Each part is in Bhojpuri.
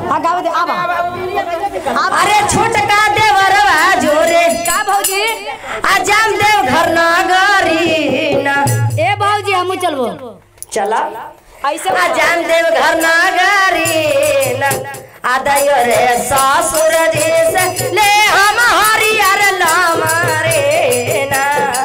हाँ गावे दे आवा अरे छोटका देवरवा जोरे का भौजी आजाम देव घर नगरी ना ए भौजी हमू चलबो चला ऐसे आजाम देव घर नगरी ना आदायो रे ससुर जी से ले हम हरियर लमरे ना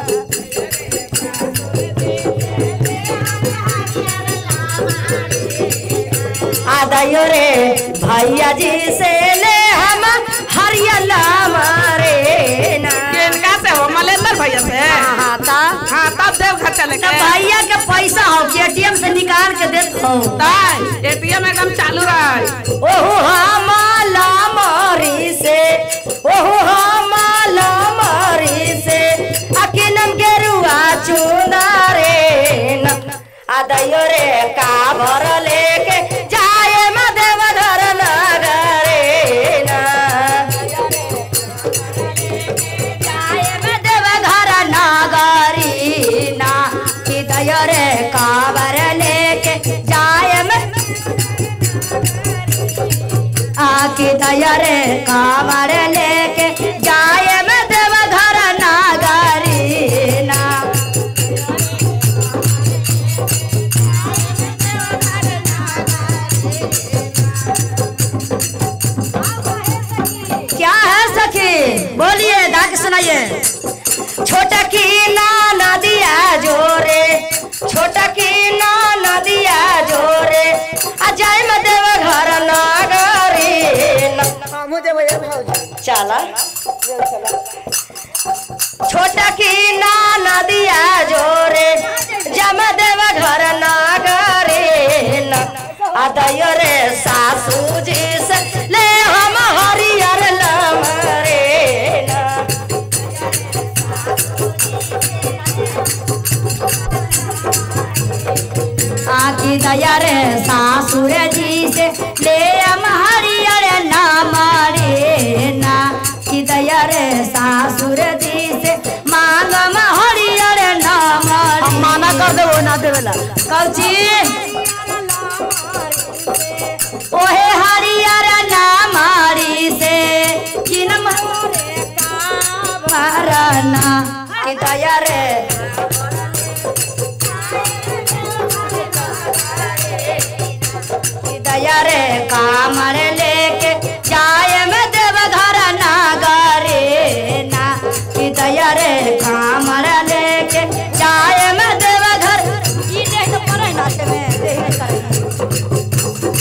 आदायो रे भैया जी से ले हम हरियर लमरे ना किनका से हो मलेंदर भैया से हाँ ता हाँ तब देव घर चले तो के भैया के पैसा हो कि एटीएम से निकाल के देत हो ताई एटीएम एकदम चालू रहा ओहो हमाला मारी से ओहो हमाला मारी से अकिनम के रुआ चुनारे न आदयो रे का भर लेके जाए मदेव धर नगरे न जाए मदेव धर नगरी ना कि दयो रे कावर लेके जाए में आके दया रे कावर लेके जाए में देव घर नागरी ना क्या है सखी बोलिए दादी सुनाइए छोटा की ना नदिया जोरे छोटा की ना नदिया जोरे अजय में देव घर नागरी चला छोटा की ना नदिया जोरे जम देव घर नागरी अदय रे सासू जी से ले हम हरियर लमरे ना आकी दया रे सासुर जी से ले हम हरियर नाम रे ना की दया रे सासुर जी से मांगम हरियर नाम हम माना कर दे वो ना देवेला कौची ओहे हरियर नामारी से किनम मारना की दया रे की दया रे कामर लेके जाए में देव घर नागरे ना की दया रे कामर लेके जाए में देव घर ई देख तो पड़े नाचे में देख नहीं करे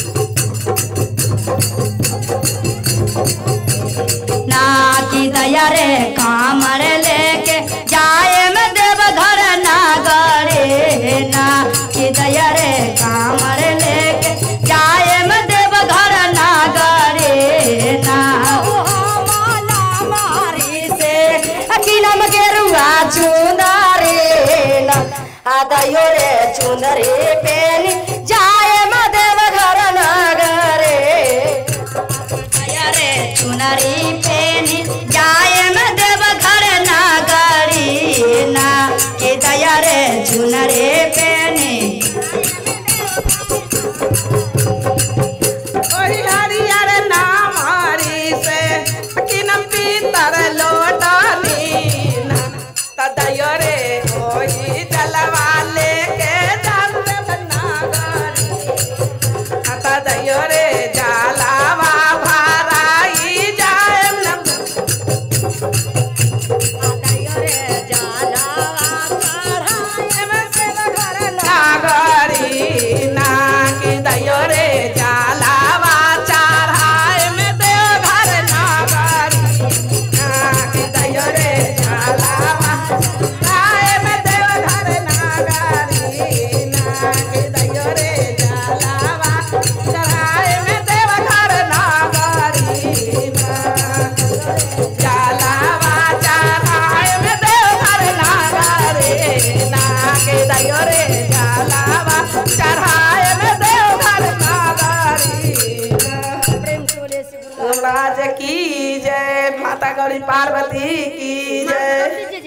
ना की दया रे कामर लेके जाए में देव घर नागरे ना की दया रे कामर लेके जाए में देव घर नागरे ना मारी से अकिलम के रुआ चुंदारे ना आदायो रे चुंदरी पेनी जाए में देव घर नागरे दया रे चुनरी पेनी जाए में देव घर नागरी ना के दया रे चुनरी पेनी ओही हरियर नाम हरि से किनम पीतर लोटनी तदयो रे ओही जलवा लेके जाते नागरी तदयो रे जलावा भराई जाए न नागरी ना की दयो रे जलावा चढ़ाए में देव घर नागरी ना की दयो रे जलावा चढ़ाए में देव घर नागरी ना की दयो रे जलावा चढ़ाए में देव घर नागरी ना जलावा चढ़ाए में देव घर नागरी ना की दयो रे जलावा चढ़ाए में देव घर नागरी महाराज की जय माता गौरी पार्वती की जय